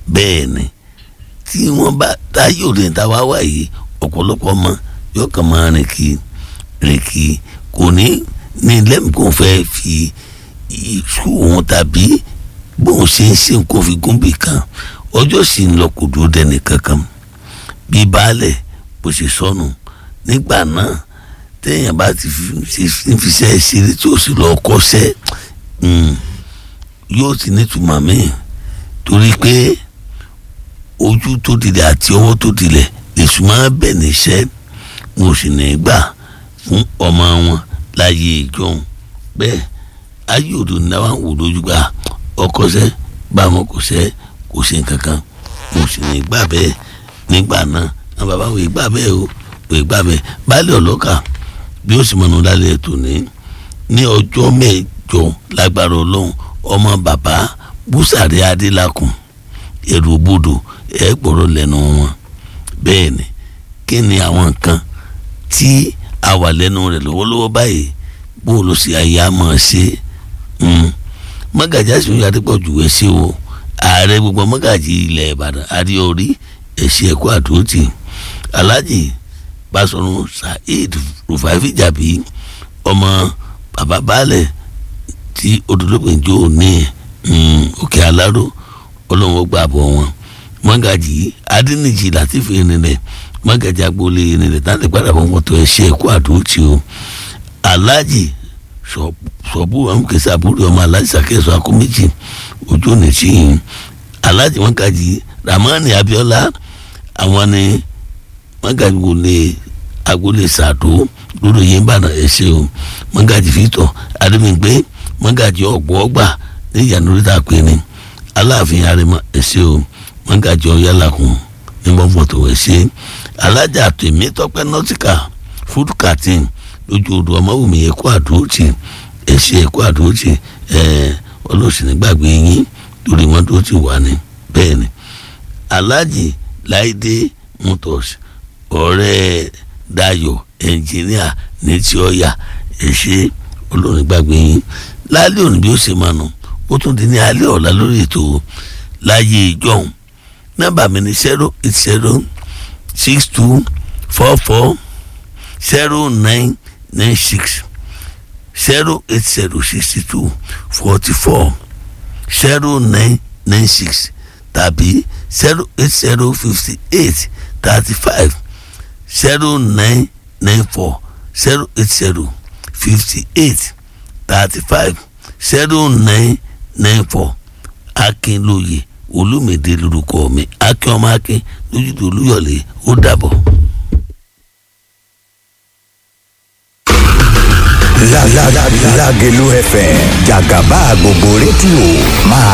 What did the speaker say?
bẹ́ẹ̀ ni tí wọ́n bá táyé òde ta wá wà yìí ọ̀pọ̀lọpọ̀ ọmọ yóò kàn máa rìn kí rìn kí kò ní ní lẹ́mìí kò fẹ́ fi ìṣú òun tàbí bóun ṣe ń ṣe nǹkan fi gún bì kan ọjọ́ sì ń lọ kò dúró dẹni kankan bí baálẹ̀ bó ṣe sọnù nígbà náà téèyàn bá ti fi fiṣẹ́ ṣeré tí ó sì lọ kọ́ṣẹ́ yóò ti nítumọ̀ míì torí pé ojú tó dilẹ̀ àti ọwọ́ tó dilẹ̀ èṣù máa bẹ̀ níṣẹ́ mo sì ní gbà fún ọmọ wọn láyé ìjọhún bẹ́ẹ̀ ayé òdo ní àwọn wò lójú gbà ọkọṣẹ́ bá wọn kò ṣẹ́ kò ṣe nǹkan kan mo sì ní gbà bẹ́ẹ̀ nígbà náà àwọn bàbá wò gbà bẹ́ẹ̀ o wò gbà bẹ́ẹ̀ baálé ọlọ́kà bí ó sì mọ̀nà lálẹ́ ètò ní ní ọjọ́ mẹ́jọ lágbára ọlọ́run ọmọ bàbá búsàrí adélakùn èrò bodò ẹ gbọ́rọ̀ lẹ́nu wọn bẹ́ẹ̀ ni kí ni àwọn nǹkan tí a wà lẹ́nu rẹ̀ lọ́wọ́lọ́wọ́ báyìí bó ló ṣe àyà máa ṣe mọ́gàjì àṣìwọ́n yàtọ̀ pọ̀ jù ẹ́ sí o ààrẹ gbogbo mọ́gàjì ilẹ̀ ìbàdàn àríorí ẹ̀ṣẹ̀ ẹ̀kọ́ àdótì alájì Basọ̀run Saheed Rufai Fìjàbí ọmọ bàbá baálẹ̀ tí odòdópin jó ní òkè aláró ọlọ́run gbà bọ̀ wọn mọ́gàjì adínìjì látìfẹ́ ìrìnlẹ̀ mọ́gàjì agboolé ìrìnlẹ̀ táwọn ìpadà bọ̀ wọ́n tó ẹ̀ṣẹ̀ ẹ̀kọ́ àdótì o alájì sọ̀bù amúkẹ́sì àbúrò ọmọ alájì sàkẹ́sọ akóméjì ojú òní tí yìí alájì mọ́gàjì Ramani Abíọ́lá àwọn ni mọ́gàjì wọlé agboolé sàdó lórí yẹn bá náà ẹ̀ṣẹ̀ o mọ́gàjì fìtọ̀ adémígbé mọ́gàjì ọ̀gbọ́ọ̀gbà ní ìyànà orí ta pé ni aláàfin arẹmọ ẹ̀ṣẹ̀ o mọ́gàjì ọ̀yálàkùn ní bọ́fọ̀tò ẹ̀ṣẹ̀ alájà tèmi tọpẹ́ nọ́tìkà fúdù kàtín lójú odò ọmọwùmí ẹ̀kọ́ àdóòtì ẹ̀ṣẹ̀ ẹ̀kọ́ àdóòtì ẹ̀ ọlọ́sìn gbàgbé yín lórí wọn tó ti wà ní bẹ́ẹ̀ ni alájì láìdé motors ọ̀rẹ́ Dayọ̀ ẹnjìníà ní tí ó yà ẹ̀ṣẹ̀ olórin gbàgbé yín lálẹ́ òní bí ó ṣe máa nù ó tún di ní alẹ́ ọ̀la lórí ètò láyé ìjọhún nọ́mbà mi ní zero eight zero six two four four zero nine nine six zero eight zero sixty two forty four zero nine nine six tàbí zero eight zero fifty eight thirty five zero nine nine four zero eight zero fifty eight thirty five zero nine nine four akínlóye olùmìdé lórúkọ mi akin ọmọ akin lójútùú olúyọlé ó dàbọ̀. Lágẹ̀lú FM jàgàbá gbogbo rédíò máa